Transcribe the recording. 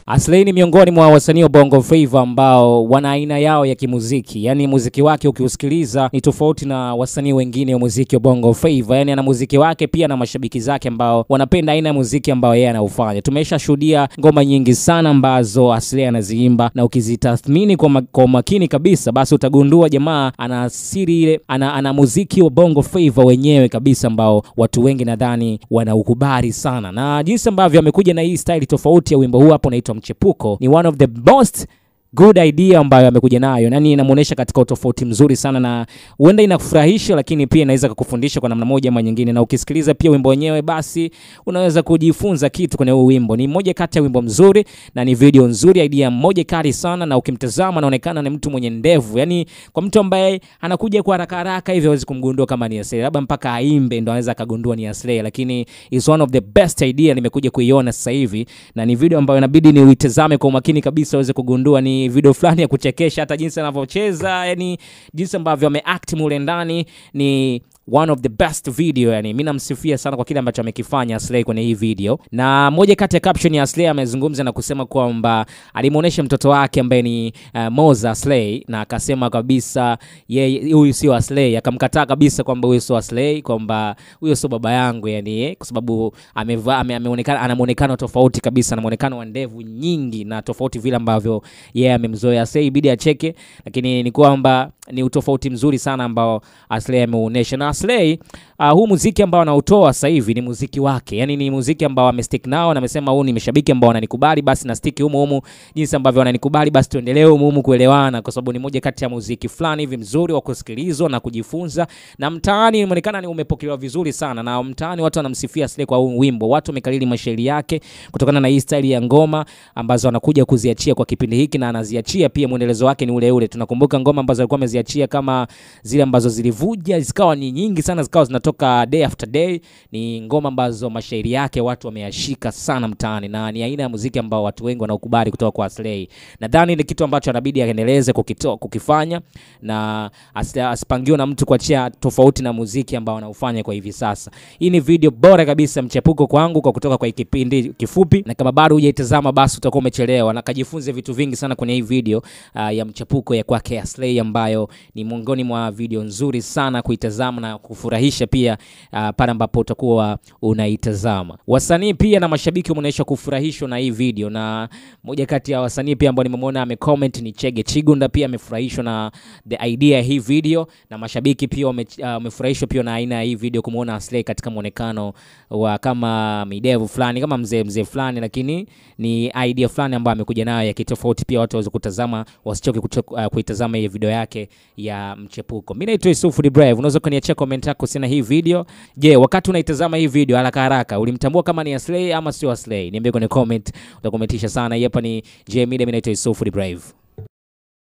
Aslay ni miongoni mwa wasanii wa Bongo Flava ambao wana aina yao ya kimuziki, yaani muziki wake ukiusikiliza ni tofauti na wasanii wengine wa muziki wa Bongo Flava. Yaani ana muziki wake pia na mashabiki zake ambao wanapenda aina ya muziki ambao yeye anaufanya. Tumeshashuhudia ngoma nyingi sana ambazo Aslay anaziimba na ukizitathmini kwa, ma kwa makini kabisa, basi utagundua jamaa ana siri ile, ana, ana muziki wa Bongo Flava wenyewe kabisa ambao watu wengi nadhani wanaukubali sana, na jinsi ambavyo amekuja na hii style tofauti ya wimbo huu hapo unaitwa Mchepuko ni one of the most good idea ambayo amekuja nayo, yani inamuonesha katika utofauti mzuri sana, na huenda inakufurahisha, lakini pia inaweza kukufundisha kwa namna moja ama nyingine. Na ukisikiliza pia wimbo wenyewe, basi unaweza kujifunza kitu kwenye huu wimbo. Ni moja kati ya wimbo mzuri na ni video nzuri, idea moja kali sana, na ukimtazama anaonekana ni mtu mwenye ndevu, yani kwa mtu ambaye anakuja kwa haraka haraka hivi hawezi kumgundua kama ni Aslay, labda mpaka aimbe ndo anaweza akagundua ni Aslay, lakini is one of the best idea nimekuja kuiona sasa hivi, na ni video ambayo inabidi ni uitazame kwa umakini kabisa uweze kugundua ni video fulani ya kuchekesha, hata jinsi anavyocheza, yani jinsi ambavyo ameact mule ndani ni one of the best video yani, mimi namsifia sana kwa kile ambacho amekifanya Aslay kwenye hii video. Na moja kati ya caption ya Aslay amezungumza na kusema kwamba alimuonesha mtoto wake ambaye ni uh, Moza Aslay, na akasema kabisa yeye huyu sio Aslay, akamkataa kabisa kwamba huyu sio Aslay, kwamba huyo sio baba yangu yani, kwa sababu amevaa ame, ameonekana ana muonekano tofauti kabisa, na muonekano wa ndevu nyingi na tofauti vile ambavyo yeye yeah, amemzoea Aslay, ibidi acheke, lakini ni kwamba ni utofauti mzuri sana ambao Aslay ameuonesha na Aslay uh, huu muziki ambao anautoa sasa hivi ni muziki wake, yani ni muziki ambao amestick nao na amesema huu ni mashabiki ambao wananikubali, basi na stick humu humu, jinsi ambavyo wananikubali, basi tuendelee humu humu kuelewana, kwa sababu ni moja kati ya muziki fulani hivi mzuri wa kusikilizwa na kujifunza, na mtaani inaonekana ni umepokelewa vizuri sana, na mtaani watu wanamsifia Aslay kwa huu wimbo, watu wamekalili mashairi yake kutokana na hii style ya ngoma ambazo anakuja kuziachia kwa kipindi hiki, na anaziachia pia, mwendelezo wake ni ule ule. Tunakumbuka ngoma ambazo alikuwa ameziachia kama zile ambazo zilivuja zikawa ni nyingi sana zikawa zinatoka day after day. Ni ngoma ambazo mashairi yake watu wameyashika sana mtaani, na ni aina ya muziki ambao watu wengi wanaukubali kutoka kwa Aslay. Nadhani ni kitu ambacho anabidi aendeleze kukitoa kukifanya, na asipangiwe na mtu kuachia tofauti na muziki ambao anaufanya kwa hivi sasa. Hii ni video bora kabisa mchepuko kwangu kwa kutoka kwa kipindi kifupi, na kama bado hujaitazama basi utakuwa umechelewa, na kajifunze vitu vingi sana kwenye hii video uh, ya mchepuko ya kwake Aslay ambayo ni miongoni mwa video nzuri sana kuitazama na kufurahisha pia uh, pale ambapo utakuwa unaitazama. Wasanii pia na mashabiki wameonyesha kufurahishwa na hii video, na moja kati ya wasanii pia ambao nimemwona amecomment ni Chege Chigunda, pia amefurahishwa na the idea ya hii video, na mashabiki pia wamefurahishwa uh, pia na aina ya hii video, kumuona Aslay katika muonekano wa kama midevu fulani kama mzee mzee fulani, lakini ni idea fulani ambayo amekuja nayo ya kitofauti, pia watu waweze kutazama, wasichoke uh, kuitazama hii video yake ya mchepuko. Mimi naitwa Yusuf the Brave. Unaweza kuniachia comment yako kuhusiana hii video. Je, wakati unaitazama hii video haraka haraka ulimtambua kama ni Aslay ama sio Aslay? Niambie kwenye comment, utakometisha sana. Hii hapa ni J Media, mimi naitwa Yusuf the Brave.